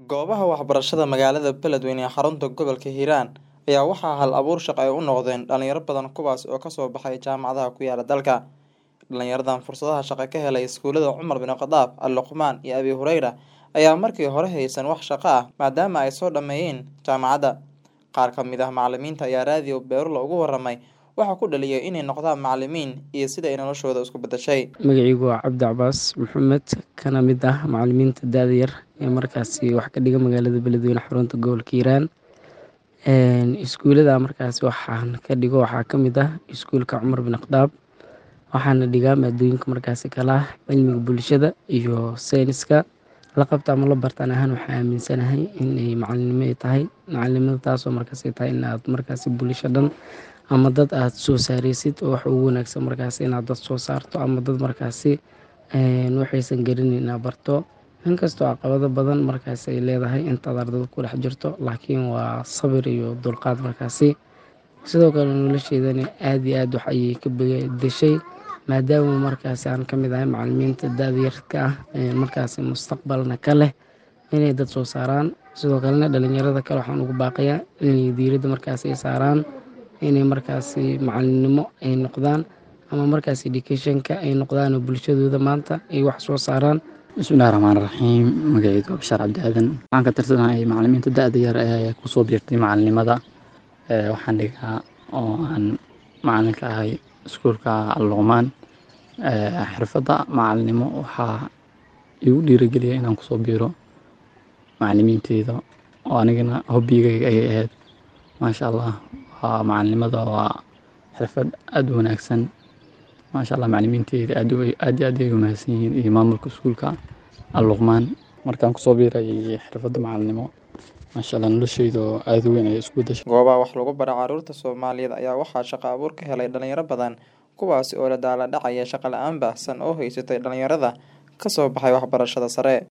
Goobaha waxbarashada magaalada Beledweyne ee xarunta gobolka Hiiraan ayaa waxaa hal abuur shaqo ay u noqdeen dhalinyaro badan kuwaas oo kasoo baxay jaamacadaha ku yaala dalka. Dhalinyaradan fursadaha shaqo ka helay iskuulada Cumar bin Khadaab, Al Luqmaan iyo Abi Hureyra ayaa markii hore haysan wax shaqo ah maadaama ay soo dhameeyeen jaamacadda. Qaar ka mid ah macalimiinta ayaa raadiyo Beerulo uga waramay waxa ku dhaliyay inay noqdaan macalimiin iyo sida ay noloshooda isku bedeshay. magacaygu waa cabdi cabaas maxamed kana mid ah macalimiinta da-da yar ee markaasi wax ka dhiga magaalada beledweyne xarunta gobolka hiiraan iskuulada markaasi waxaan ka dhigo waxaa ka mid ah iskuulka cumar bin khadaab waxaana dhigaa maadooyinka markaasi kala ah cilmiga bulshada iyo sayniska la qabta ama la bartaan ahaan waxaa aaminsanahay inay macalinimo ay tahay macalinimada taasoo markaasi tahay in aad markaasi bulsho dhan ama dad aad soo saareysid oo wax ugu wanaagsan markaasi inaad dad soo saarto ama dad markaasi waxaysan garaneyn inaad barto inkastoo caqabado badan markaasi ay leedahay intaad ardada ku dhex jirto laakiin waa sabir iyo dulqaad markaasi sidoo kale nolosheedana aada iyo aad wax ayay ka bedeshay maadaama markaasi aan ka mid ahay macalimiinta da-da yarka ah markaasi mustaqbalna ka leh inay dad soo saaraan sidoo kalena dhalinyarada kale waxaan ugu baaqayaa inay diiradda markaasi ay saaraan inay markaasi macalinimo ay noqdaan ama markaasi educationka ay noqdaan oo bulshadooda maanta ay wax soo saaraan bismillahi raxmaan raxiim magacaydu waa bashaar cabdi aadan waxaan ka tirsanahay macalimiinta da-da yar ee kusoo biirtay macalinimada waxaan dhigaa oo aan macalin ka ahay iskuulka alluqmaan xirfadda macalinimo waxaa igu dhiirageliya inaan kusoo biiro macalimiinteyda oo anigana hobbigayga ayay ahayd maasha allah waa macalinimada waa xirfad aada u wanaagsan maasha allah macalimiinteyda aad iyo aad ay umahadsan yihiin iyo maamulka iskuulka alluqmaan markaan kusoo biirayay xirfadda macalinimo maasha allah nolosheyda aada u weyn ayay isku bedeshay goobaha wax lagu bara caruurta soomaaliyeed ayaa waxaa shaqo abuur ka helay dhalinyaro badan kuwaasi oo la daala dhacaya shaqo la-aan baahsan oo haysatay dhalinyarada kasoo baxay waxbarashada sare